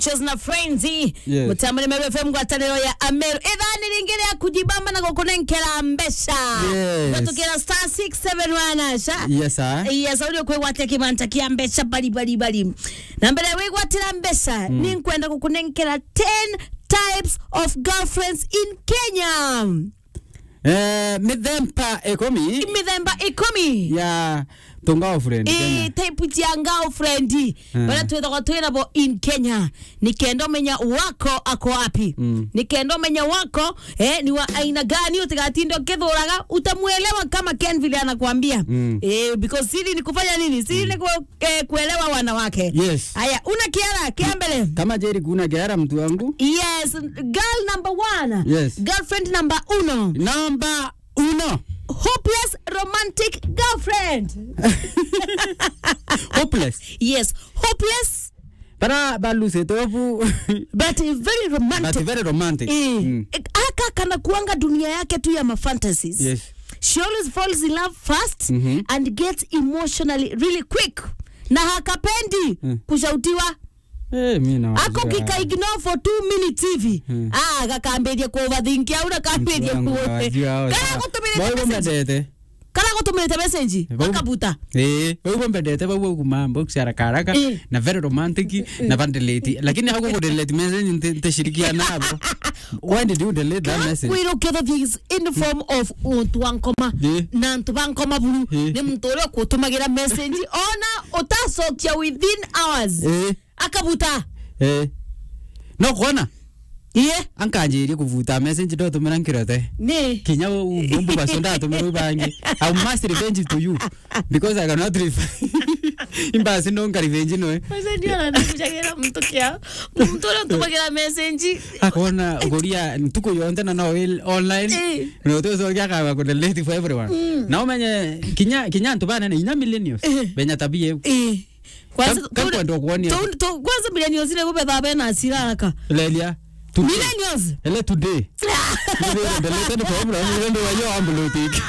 Chos na Frenzy Yes. mutambo ni Meru FM ngwataniro ya Ameru ithani ringi ria kujibamba na gukunenkera mbesha Yes. gatukira star 671 sha yes sir yes audio kwigwatia kibanta kia mbeca bari bari bari na mbere wigwatira mbeca ni nkwenda gukunenkera 10 types of girlfriends in Kenya eh mithemba ikomi mithemba ikumi ya tunga friend ĩ Kenya type cia girlfriend baria twithagwo twinabo in kenya nikenda umenya wako ako wapi Mm. nikenda umenya wako eh, ni wa aina gani utigatinde ukithuraga utamwelewa kama ken vile anakuambia Mm. eh, because siri ni kufanya nini siri ni ku, eh, kuelewa wanawake Yes. haya una kiara kia mbele kama jeri kuna gera mtu wangu yes girl number one Yes. girlfriend number uno namba uno hopeless romantic girlfriend hopeless yes hopeless bara baluse tofu but very romantic but very romantic Eh, Mm. aka kana kuanga dunia yake tu ya mafantasies yes she always falls in love fast Mhm. and gets emotionally really quick na hakapendi Mm. kushautiwa eh mimi na ako kikaignore for two minutes hivi Mm. ah gakambirie kuovathinkia ura kambirie kana gutumirite message mbendete kana gutumirite message Vau- akabuta Eh, wewe mbendete wewe kumambo kusharaka haraka Eh. na very romantic na vandelete lakini hauko kudelete message ntashirikiana nabo why did you delete that message kwirukitho these in the form of untu wa nkoma Eh. na ntu ba nkoma buru Eh. ni muntu uria ukutumagira message ona utacokia within hours eh akabuta eh no kuona iye ankanjirie kuvuta message ndotumira nkirote ni kinya bumbu baso ndatumira ubangi i must revenge to you because i cannot revenge imbasi ndonga revenge noe Masa ndio ananikushagira mtu kia mtu uria utumagira message akona ngoria ntuko yonte na no online Eh. no to so kya ka ko delete for everyone na umenye kinya kinya ntu bana ni inya millennials Eh. benya tabie eh kwanza Kam- kam kwenda kuonia. tu- tu- kwanza millennials ile kubetha bena asira haraka lelia today millennials ele today delete for everyone ndio wayo ambulotik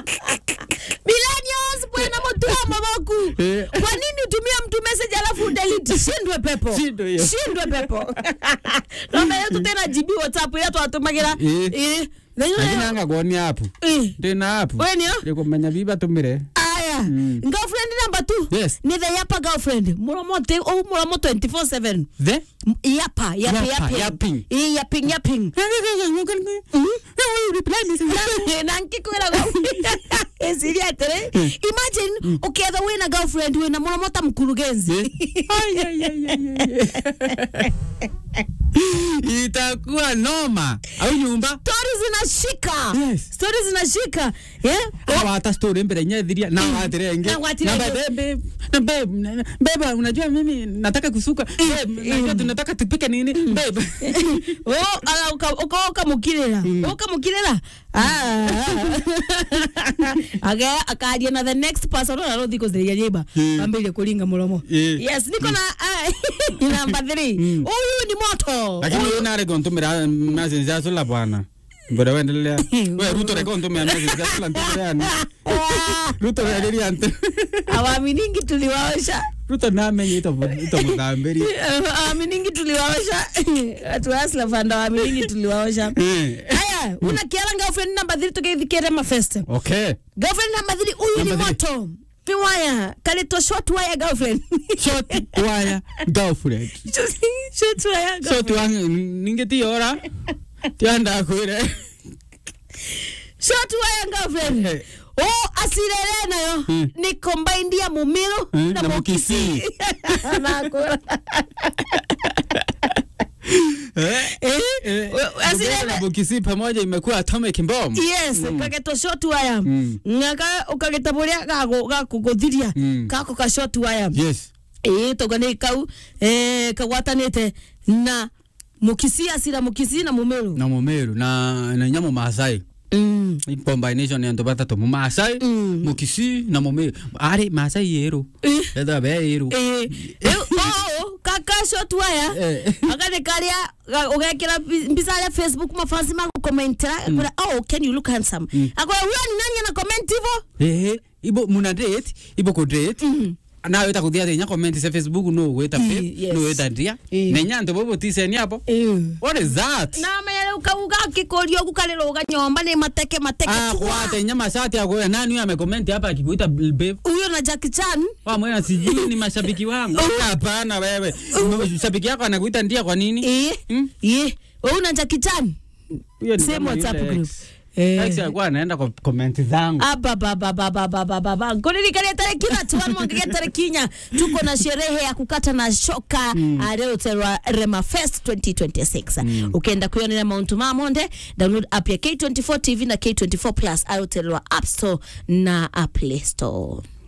millennials bwana mutua mabaku Eh. kwa nini utumia mtu message alafu delete shindwe pepo Shindwe hiyo. shindwe pepo nombe yetu tena jibi whatsapp ile twatumagira Eh. eh lakini anga kuonia hapo eh ndina hapo wenio ndikumenya biba tumire aya Mm. girlfriend number 2 Yes. ni the yapa girlfriend muromote oh muromo 24/7 the M- yapa yapi Yapa, yapi yapping. eh yapping yapping na nkikwira esiria atere imagine uketha wina girlfriend wina muromo ta mkurugenzi itakuwa noma au nyumba stori zinashika Yes. stori zinashika yeah? Hawa hata story mbele nyethiria na watirenge Na watirenge. na babe na babe na- babe unajua mimi nataka kusuka babe najua tunataka tupike nini babe ukamukirira ukamukirira akaria na the next person ona rothi kutheria nyimba Mm. ambirie kuringa muromo Eh. yes niko na namba 3 huyu ni moto lakini wewe nare kontumira message za sula bwana Mbona wendelea wewe ruto reko ntumia message za sula ntumia ni ruto reri ante awaminingi tuliwaosha ruto namenye ito ito mutambiri awaminingi tuliwaosha atuasla fanda awaminingi tuliwaosha eh haya una kiara girlfriend namba 3 tugeithikire mafeste okay girlfriend namba 3 huyu ni Number moto viwaya kalito short wire girlfriend short wire girlfriend short wire so girlfriend tuang ningetiora tianda kwire short wire girlfriend Eh. oh asirere nayo Mm. ni combined ya mumiru Eh, na na mukisi Mukisii. nakura eh eh asirere bukisi pamoja imekuwa atomic bomb yes kageto short wire Mm. ngaka ukageta buria gago gakuguthiria Mm. kako ka short wire yes ĩĩ tũgani kau eh, kagwatanĩte na mukisi asira mukisi na mumeru na mumeru na na nyamo masai mm. combination ya ndo batatu mu masai Mm. mukisi na mumeru ari masai yero Eh. eda be yero Eh, rĩu oo kaka short wire Eh. agane karia ga- ugekira mbica ya facebook mafansi magukomentera akwira oh can you look handsome akwira huyo ni nani ana comment hivyo eh ibo muna date ibo ko date na wita kuthia thinya comment cia facebook no wita Mm, babe yes. no wita ndia Mm. nenya ntu bobo tiseni hapo what is that na menya ukauga kikorio gukalirũga nyomba ni mateke mateke ah chua. kwate nya mashati ya kwa nani huyo amecomment hapa akikuita babe huyo na Jackie Chan wa mwana sijui ni mashabiki wangu hapana wewe shabiki yako anakuita ndia kwa nini eh Mm. eh wewe na Jackie Chan Huyo ni Same kama WhatsApp yule group. ex. Eh. Ex alikuwa anaenda kwa comment zangu abababababababa nkuririkania tariki thatu wa mwangigia tariki inya tuko na sherehe ya kukata na shoka mm. areoterwa rema fest 2026 mm. ukienda kuionera mauntu ma monde download app ya k24 tv na k24 plus areoterwa app store na play store